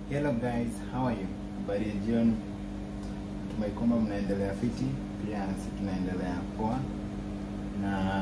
Hello guys, how are you? Habari ya jioni. Tumai kwamba mnaendelea fiti, pia sisi tunaendelea poa, na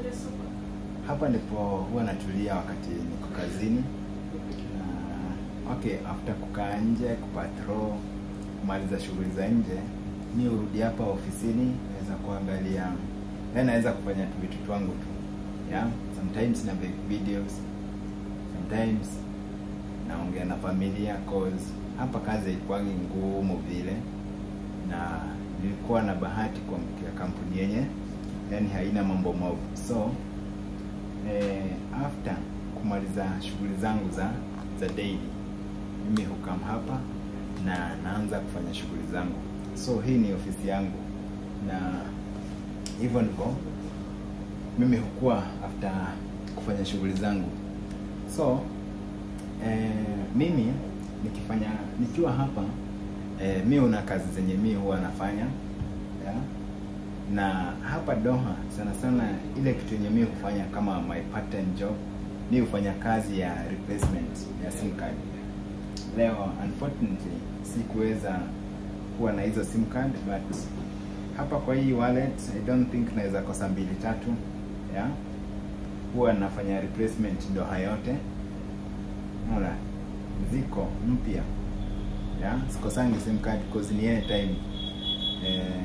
hapa ndipo huwa natulia wakati niko kazini. Na okay, after kukaa nje kupatrol, kumaliza shughuli za nje, mi urudi hapa ofisini, naweza kuangalia, yaani naweza kufanya tu vitu twangu tu yeah? Sometimes na make videos, sometimes naongea na familia cause hapa kazi haikuwangi ngumu vile, na nilikuwa na bahati kuamkia kampuni yenye yani haina mambo mob, so eh, after kumaliza shughuli zangu za za daily, mimi hukam hapa na naanza kufanya shughuli zangu. So hii ni ofisi yangu, na hivyo ndivyo mimi hukua after kufanya shughuli zangu so eh, mimi nikifanya nikiwa hapa eh, mi una kazi zenye mi huwa nafanya yeah? na hapa Doha sana sana ile kitu yenye mi hufanya kama my part time job mi hufanya kazi ya replacement ya sim card. Leo unfortunately sikuweza kuwa na hizo sim card but hapa kwa hii wallet I don't think naweza kosa mbili tatu yeah? huwa nafanya replacement Doha yote Unaona, ziko mpya yeah? sikosangi sim card because ni anytime eh,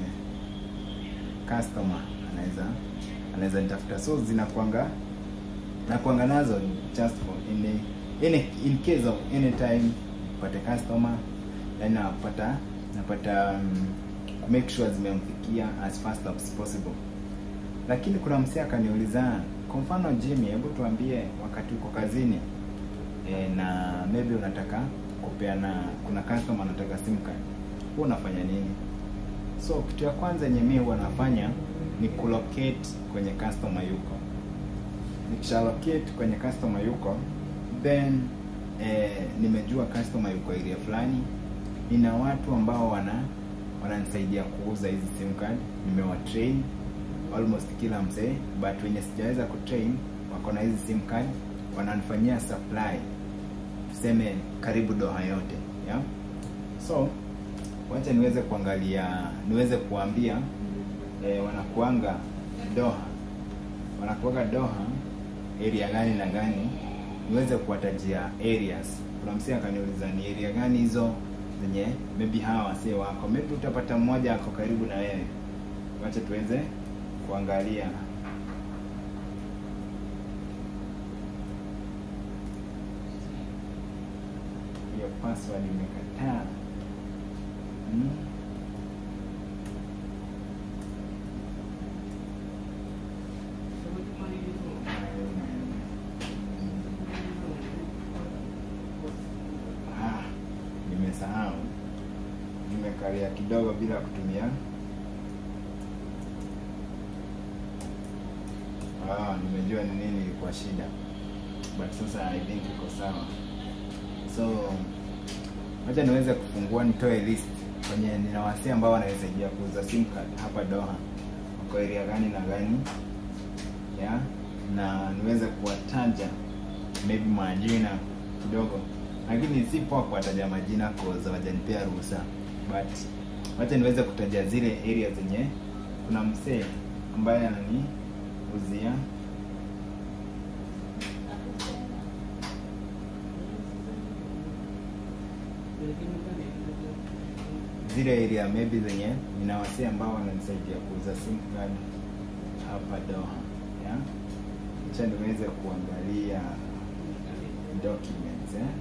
customer anaweza anaweza nitafuta, so zinakwanga nakwanga nazo just for in, in, in case of any time upate customer, yani napata napata um, ku make sure zimemfikia as fast as possible. Lakini kuna msee akaniuliza, kwa mfano Jimmy, hebu tuambie wakati uko kazini e, na maybe unataka kupeana, kuna customer anataka sim card, huwa unafanya nini? So kitu ya kwanza yenye mimi huwa nafanya ni kulocate kwenye customer yuko. Nikisha locate kwenye customer yuko, then eh, nimejua customer yuko area fulani, nina watu ambao wana wananisaidia kuuza hizi sim card, nimewatrain almost kila mzee, but wenye sijaweza kutrain wako na hizi sim card, wananifanyia supply tuseme karibu Doha yote yeah? So wacha niweze kuangalia, niweze kuambia eh, wanakuanga Doha, wanakuanga Doha area gani na gani, niweze kuwatajia areas. Kuna msee akaniuliza ni area gani hizo zenye maybe hawa wasee wako, maybe utapata mmoja ako karibu na wewe. Wacha tuweze kuangalia hiyo password imekataa. Hmm. Ah, nimesahau, nimekalia kidogo bila kutumia. Ah, nimejua ni nini ilikuwa shida, but sasa I think iko sawa. So wacha niweze kufungua, nitoe list kwenye nina wasee ambao wanawezaidia kuuza sim card hapa Doha, wako area gani na gani yeah? na niweze kuwataja maybe majina kidogo, lakini si poa kuwataja majina cause hawajanipea ruhusa, but wacha niweze kutaja zile area zenye kuna msee ambaye ananiuzia zile area maybe zenye nina wasee ambao wananisaidia kuuza sim card hapa Doha yeah? Acha niweze kuangalia documents eh?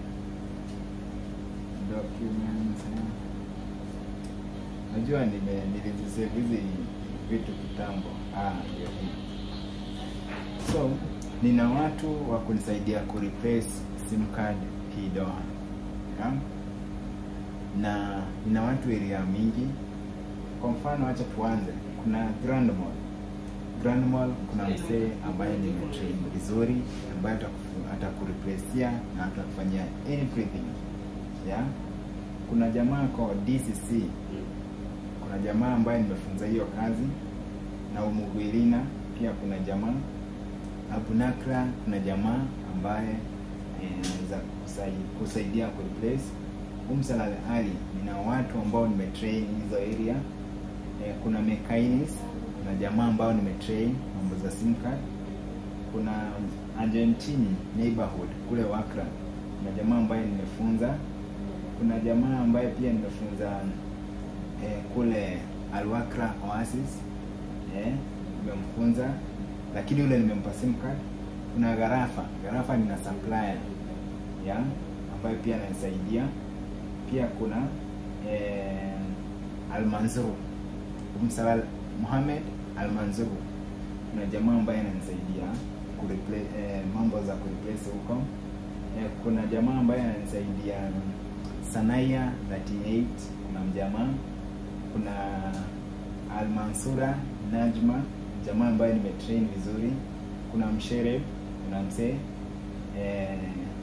documents eh? Najua nime nilizisave hizi vitu kitambo. Ah, ndio hii. So nina watu wa kunisaidia ku replace sim card hii Doha yeah? na nina watu area mingi. Kwa mfano, acha tuanze, kuna Grand Mall. Grand Mall kuna msee ambaye nimetrain vizuri, ambaye ataku- atakureplacia na atakufanyia everything yeah. Kuna jamaa kwa DCC, kuna jamaa ambaye nimefunza hiyo kazi, na Umugwilina pia kuna jamaa Abu Nakra, kuna jamaa ambaye eh, anaweza kusai- kusaidia kureplace Umsalal Ali nina watu ambao nimetrain hizo area eh, kuna mechanics kuna jamaa ambao nimetrain mambo za sim card kuna Argentini neighborhood kule Wakra kuna jamaa ambaye nimefunza kuna jamaa ambaye pia nimefunza eh, kule Alwakra Oasis eh, nimemfunza lakini yule nimempa sim card kuna Garafa Garafa nina supplier ya ambayo pia ananisaidia pia kuna eh, Almanzuru Msalal Muhammad Almanzuru kuna jamaa ambaye ananisaidia kureplace eh, mambo za kureplace huko eh, kuna jamaa ambaye ananisaidia Sanaya 38 kuna mjamaa kuna Almansura Najma jamaa ambaye nimetrain vizuri kuna Mshereb kuna msee eh,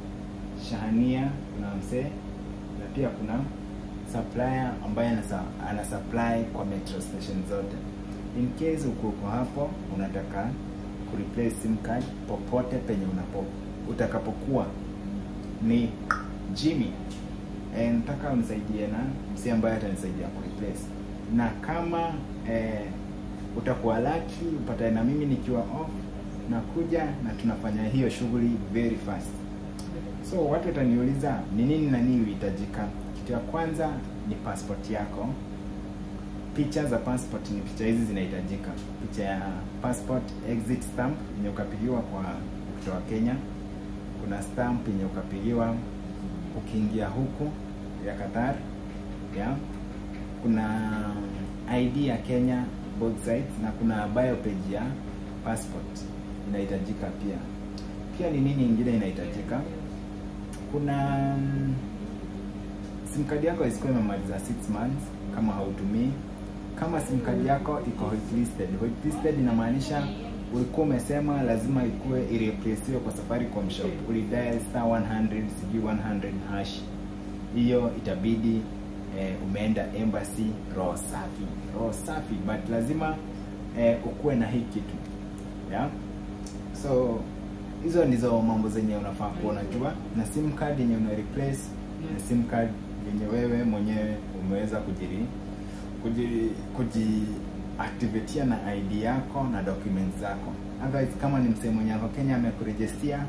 Shahania kuna msee na pia kuna supplier ambaye anasa, ana supply kwa metro station zote. In case uko uko hapo unataka kureplace sim card popote penye unapo utakapokuwa ni Jimmy eh, nataka unisaidie na msee ambaye atanisaidia kureplace, na kama eh, utakuwa lucky upatane na mimi nikiwa off, nakuja na tunafanya hiyo shughuli very fast. So watu wataniuliza ni nini na nini huhitajika. Kitu ya kwanza ni passport yako. Picha za passport ni picha hizi zinahitajika. Picha ya passport exit stamp yenye ukapigiwa kwa ukitoka Kenya. Kuna stamp yenye ukapigiwa ukiingia huku ya Qatar. Yeah. Kuna ID ya Kenya both sides na kuna bio page ya passport inahitajika pia. Pia ni nini ingine inahitajika? kuna mm, sim card yako isikuwa imemaliza 6 months kama hautumii. Kama sim card yako iko whitelisted, whitelisted inamaanisha ulikuwa umesema lazima ikuwe ireplaciwe kwa Safaricom shop, ulidial star 100 sijui 100 hash, hiyo itabidi eh, umeenda embassy roho safi, roho safi, but lazima eh, ukuwe na hii kitu yeah? so hizo ndizo mambo zenye unafaa kuwa unajua, na sim card yenye una replace na sim card yenye wewe mwenyewe umeweza kujiri kuji kuji activatea na ID yako na documents zako. Otherwise, kama ni msee mwenye ako Kenya amekurejestia,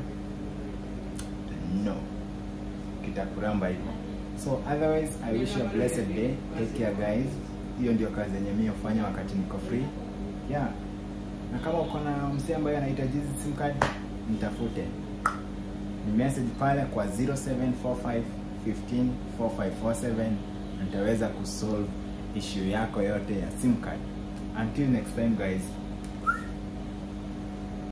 no, kitakuramba hivyo. So otherwise, I wish you a blessed day. Take care guys. Hiyo ndio kazi yenye mimi hufanya wakati niko free. Yeah. Na kama uko na msee ambaye anahitaji hizi sim card nitafute ni message pale kwa 0745 15 4547 na nitaweza kusolve issue yako yote ya sim card. Until next time guys,